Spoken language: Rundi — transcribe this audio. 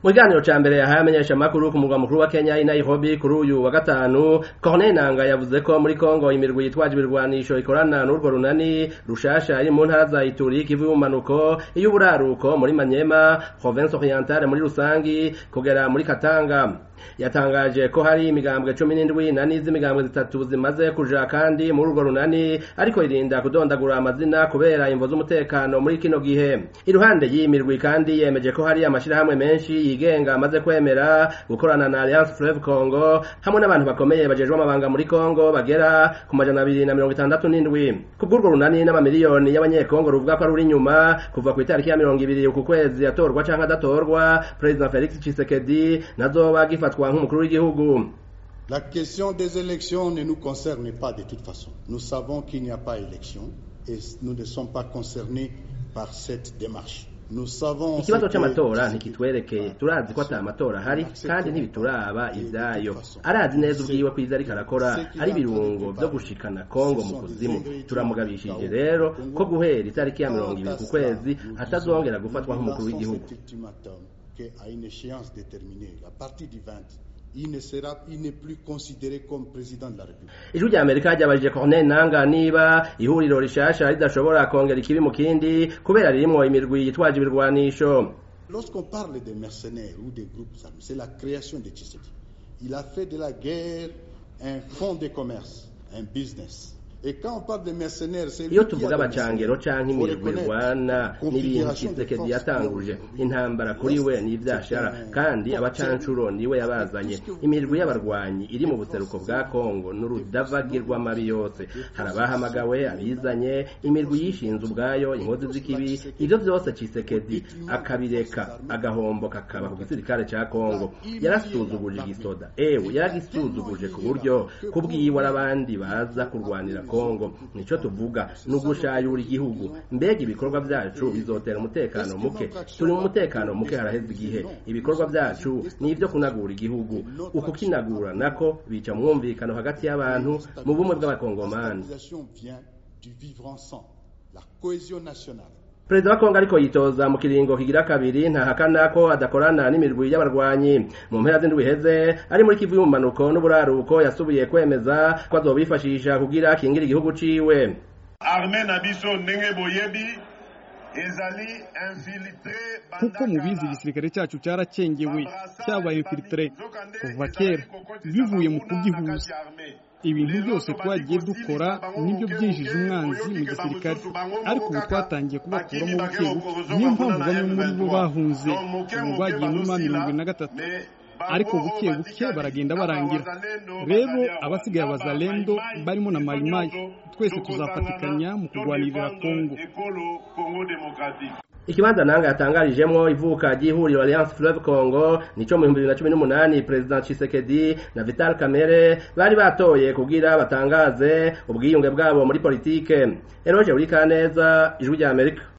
mu kiganiro ca mbere yahaye amenyeshamakuru ku murwa mukuru wa kenya i nairobi kuri uyu wa gatanu corneille nanga yavuze ko muri kongo imirwi yitwaje ibirwanisho ikorana n'urwo runani rushasha iri mu ntara za ituri kivu y'ubumanuko iy'uburaruko muri manyema province orientale muri rusangi kugera muri katanga yatangaje ko hari imigambwe cumi n'indwi na n'iz'imigambwe zitatu zimaze kuja kandi muri urwo runani ariko irinda kudondagura amazina kubera imvo z'umutekano muri kino gihe iruhande y'iyi mirwi kandi yemeje ko hari amashirahamwe menshi yigenga amaze kwemera gukorana na Alliance Fleuve Congo hamwe n'abantu bakomeye bajejwe amabanga muri Congo bagera ku majana abiri na mirongo itandatu n'indwi kubw'urwo runani n'amamiliyoni y'abanyekongo ruvuga ko ari uri inyuma kuva ku itariki ya mirongo ibiri uku kwezi atorwa canke adatorwa President Felix Tshisekedi nazoba gifatwa nk'umukuru w'igihugu La question des élections ne nous concerne pas de toute façon. Nous savons qu'il n'y a pas élection et nous ne sommes pas concernés par cette démarche. Nous savons ikibazo c'amatora ntikitwerekeye turazi ko ata matora ahari kandi ntibituraba ivyayo arazi neza ubwiwe ko ivyo ariko arakora ari ibirungo vyo gushikana kongo mu kuzimu turamugabishije rero ko guhera itariki ya mirongo ibiri ku kwezi atazongera gufatwa nk'umukuru w'igihugu à une échéance déterminée, à partir du 20, il ne sera, il n'est plus considéré comme président de la République. ijwi rya amerika ryabajije corneille nanga niba ihuriro rishasha ridashobora kongera ikibi mu kindi kubera ririmwo imirwi yitwaje ibirwanisho Lorsqu'on parle des mercenaires ou des groupes armés, c'est la création de Tshisekedi. Il a fait de la guerre un fonds de commerce, un business. Et quand on parle de mercenaires, c'est lui iyo qui a tuvuga des abacangero mercenaires. canke Faut imirwi reconnaître. irwana n'ibintu Configuration des Tshisekedi forces yatanguje armées. intambara kuri we n'ivyashara kandi abacancuro niwe yabazanye imirwi y'abarwanyi iri mu buseruko bwa kongo n'urudavagirwa amabi yose hari abahamagawe abizanye imirwi yishinze ubwayo inkozi z'ikibi ivyo vyose Tshisekedi akabireka agahombo kakaba ku gisirikare ca kongo yarasuzuguje igisoda ewe yaragisuzuguje ku buryo kubwiwe arabandi baza kurwanira kongo nico tuvuga ni ugushayura igihugu mbega ibikorwa vyacu bizotera umutekano muke turi mu mutekano muke haraheze igihe ibikorwa vyacu ni ivyo kunagura igihugu uku kinagura nako bica mwumvikano hagati y'abantu mu bumwe bw'abakongomani La stabilisation vient du vivre ensemble, la cohésion nationale. perezida wa kongo ariko yitoza mu kiringo kigira kabiri ntahakana ko adakorana n'imirwi y'abarwanyi mu mpera z'indwi iheze ari muri kivu y'umumanuko n'uburaruko yasubiye kwemeza ko azobifashisha kugira akingire igihugu ciwe arme na biso ndenge boyebi ezali infiltre kuko mubizi igisirikare cyacu cyaracengewe cyabaye infiltre kuva kera bivuye mu kugihuza ibintu byose twagiye dukora nibyo byinjije umwanzi mu gisirikare ariko ubu twatangiye kubakuramo buke buke niyo mpamvu bamwe muri bo bahunze ubu bagiye muri ma mirongo ine na gatatu ariko buke buke baragenda barangira rero abasigaye abazalendo barimo na mayimayi twese tuzafatikanya mu kurwanirira kongo ikibanza nanga yatangarijemwo ivuka ry'ihuriro Alliance Fleuve Congo nico mu 2018 President Tshisekedi na Vital Kamerhe bari batoye kugira batangaze ubwiyunge bwabo muri politike Eroje Urikaneza ijwi rya Amerika